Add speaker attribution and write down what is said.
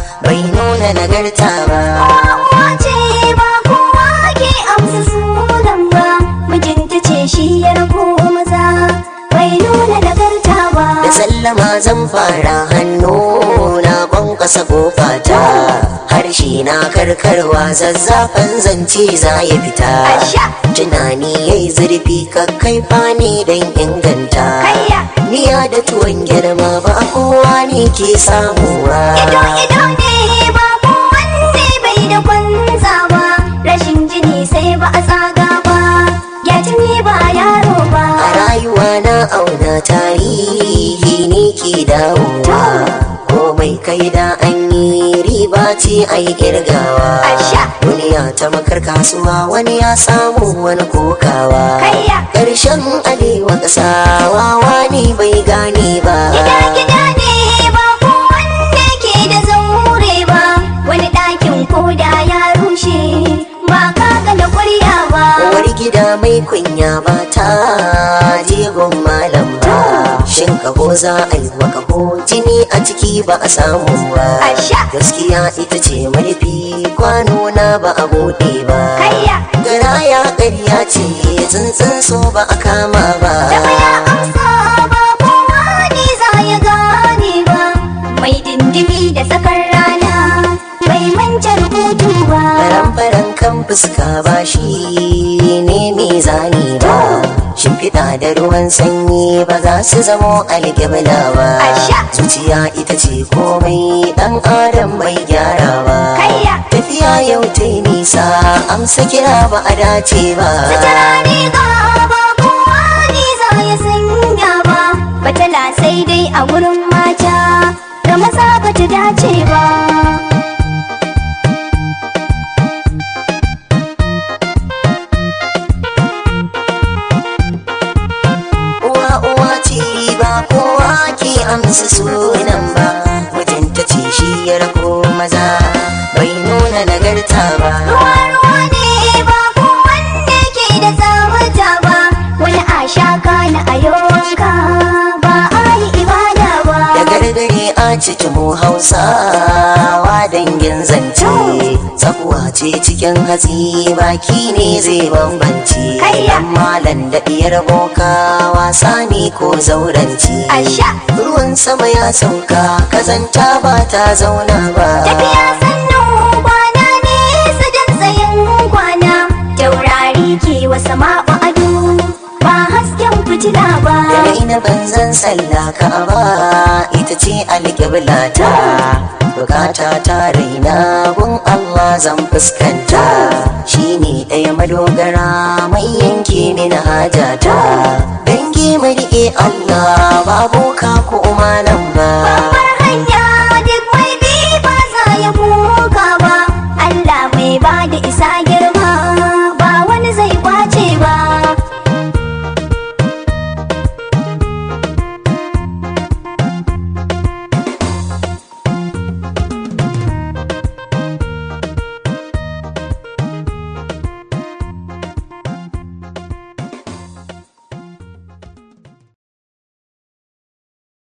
Speaker 1: bai nuna nagarta ba
Speaker 2: Uwa ce ba kowa ke amsa sunan ba mijinta ce shi ya rako maza bai nuna nagarta ba
Speaker 1: da sallama zan fara hannu na kwankwasa kofata harshe na karkarwa zazzafan zance za ya fita
Speaker 2: Asha!
Speaker 1: tunani yayi zurfi kakkaifa ne don inganta
Speaker 2: Kayya!
Speaker 1: miya da tuwon girma ba kowa ne ke samuwa
Speaker 2: Ido ido ne ba kowanne bai da kwanza ba rashin jini sai ba a tsaga ba ya jini ba yaro ba
Speaker 1: a rayuwa na auna tarihi ne ke dawowa komai kai da an yi riba ce a yi girgawa
Speaker 2: Asha!
Speaker 1: duniya ta makar kasuwa wani ya samu wani kokawa
Speaker 2: Kayya!
Speaker 1: ƙarshen alewa ƙasawa wani bai gane ba
Speaker 2: Gida gida ne ba kowanne ke da zaure ba wani ɗakin koda ya rushe ba kaga da ƙwarya ba
Speaker 1: Uwar gida mai kunya ba ta jegon malam ba Shin kaho za a yi wa kaho jini a ciki ba a samu ba
Speaker 2: Asha!
Speaker 1: Gaskiya ita ce marfi kwano na ba a buɗe ba
Speaker 2: Kayya!
Speaker 1: Garaya ƙarya ce tsuntsun so ba a kama ba
Speaker 2: Dafa ya amsa ba kowa ne za ya gane ba mai dindimi da tsakar rana bai manta rubutu ba
Speaker 1: Faran-faran kan fuska ba shi ne mai zani ba Shimfiɗa da ruwan sanyi ba za su zamo alƙibla ba
Speaker 2: Asha!
Speaker 1: Zuciya ita ce komai ɗan adam bai gyara ba
Speaker 2: Kayya!
Speaker 1: Tafiya yau ta yi nisa amsa kira ba a dace ba
Speaker 2: Sutura ne ga ba kowa ne za ya sanya ba batala sai dai a wurin mata ga maza bata dace ba
Speaker 1: Uwa uwa ce ba kowa ke amsa sunan ba Mutunta ce shi ya rako maza bai nuna nagarta ba
Speaker 2: ruwa ruwa ne ba kowanne ke da tsawata ba wani a shaka na ayonka ba a yi ibada ba
Speaker 1: da gargare a cikin mu hausawa dangin zance tsakuwa ce cikin hatsi baki ne zai bambance
Speaker 2: Kayya!
Speaker 1: dan malan da diyar boka wasa ne ko zauranci
Speaker 2: Asha!
Speaker 1: ruwan sama ya sauka kazanta ba ta zauna ba
Speaker 2: tafiya sannu kwana ne sadan tsayin kwana taurari ke wasa ma'u ado ba hasken fitila ba
Speaker 1: da ina banzan sallah ka ba ita ce alƙiblata bukata ta raina gun Allah zan fuskanta shine ɗaya madogara mai yanke mini hajata dangi mai riƙe Allah babu ka ko malam ba